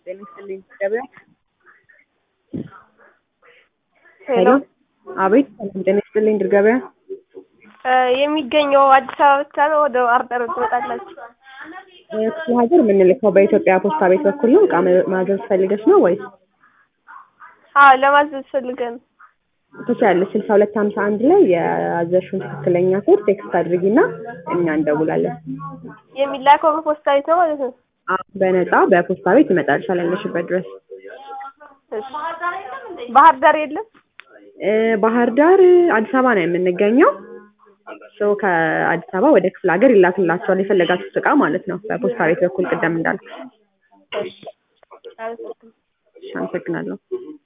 ጤና ይስጥልኝ ገበያ ሄሎ አቤት ሰላም ጤና ይስጥልኝ ድር ገበያ የሚገኘው አዲስ አበባ ብቻ ነው? ወደ ባህር ዳር ትመጣላችሁ? ክፍለ ሀገር የምንልከው በኢትዮጵያ ፖስታ ቤት በኩል ነው። እቃ ማዘዝ ፈልገሽ ነው ወይስ? አዎ ለማዘዝ ፈልገን ነው። ትችያለሽ። ስልሳ ሁለት ሀምሳ አንድ ላይ የያዘሽውን ትክክለኛ ኮድ ቴክስት አድርጊና እኛ እንደውላለን። የሚላከው በፖስታ ቤት ነው ማለት ነው? አዎ በነፃ በፖስታ ቤት ይመጣልሻል ያለሽበት ድረስ። እሺ። ባህር ዳር የለም? እ ባህር ዳር አዲስ አበባ ነው የምንገኘው። ሶ ከአዲስ አበባ ወደ ክፍለ ሀገር ይላክላቸዋል የፈለጋችሁት እቃ ማለት ነው። በፖስታ ቤት በኩል ቅደም እንዳልኩሽ። እሺ። አመሰግናለሁ። እሺ፣ አመሰግናለሁ።